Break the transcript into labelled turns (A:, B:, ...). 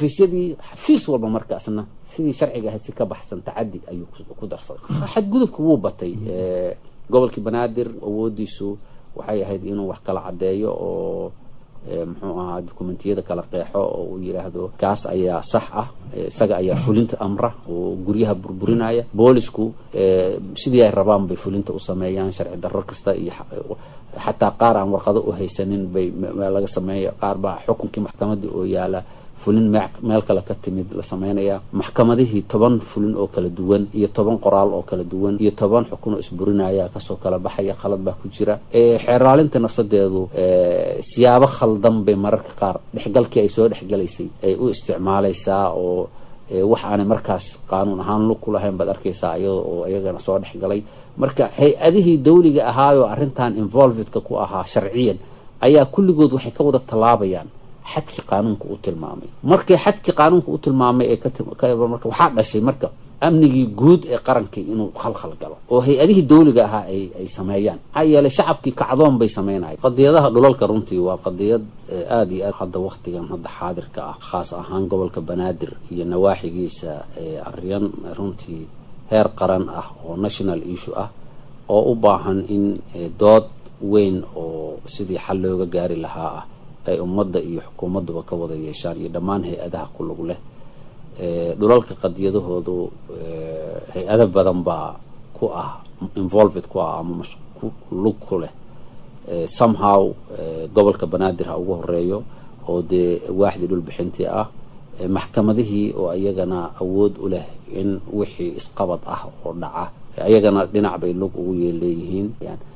A: xafiisyadii xafiis walba markaasna sidii sharciga ahayd si ka baxsan tacadi ayuu ku darsaday xadgudubka wuu batay gobolkii banaadir awoodiisu waxay ahayd inuu wax kala caddeeyo oo muxuu ahaa dokumentiyada kala qeexo oo uu yidhaahdo kaas ayaa sax ah isaga ayaa fulinta amra oo guryaha burburinaya boolisku sidii ay rabaan bay fulinta u sameeyaan sharci darro kasta iyo xataa qaar aan warqado u haysanin bay laga sameeya qaar baa xukunkii maxkamadii oo yaala fulin meel kale ka timid la sameynaya maxkamadihii toban fulin oo kala duwan iyo toban qoraal oo kala duwan iyo toban xukun oo isburinaya kasoo kala baxaya khalad baa ku jira xeeraalinta nafsadeedu siyaabo khaldan bay mararka qaar dhexgalkii ay soo dhexgalaysay ay u isticmaalaysaa oo wax aanay markaas qaanuun ahaan lug ku lahayn baad arkaysaa iyada oo iyagana soo dhexgalay marka hay-adihii dawliga ahaayoo arrintan involvedka ku ahaa sharciyan ayaa kulligood waxay ka wada tallaabayaan xadkii qaanuunka u tilmaamay markay xadkii qaanuunka u tilmaamay ee marka waxaa dhashay marka amnigii guud ee qarankii inuu khalkhal galo oo hay-adihii dawliga ahaa ay ay sameeyaan maxaa yeelay shacabkii kacdoon bay sameynaya qadiyadaha dhulalka runtii waa qadiyad aada iyo aad hadda waktigan hadda xaadirka ah khaas ahaan gobolka banaadir iyo nawaaxigiisa aryan runtii heer qaran ah oo national issue ah oo u baahan in dood weyn oo sidii xal looga gaari lahaa ah ay ummadda iyo xukuumadduba ka wada yeeshaan iyo dhammaan hay-adaha ku lug leh dhulalka qadiyadahoodu hay-ado badan baa ku ah involved ku ah ama lug ku leh somehow gobolka banaadir ha ugu horeeyo oo dee waaxdii dhulbixintii ah maxkamadihii oo iyagana awood u leh in wixii isqabad ah oo dhaca ayagana dhinac bay lug ugu yeeleeyihiin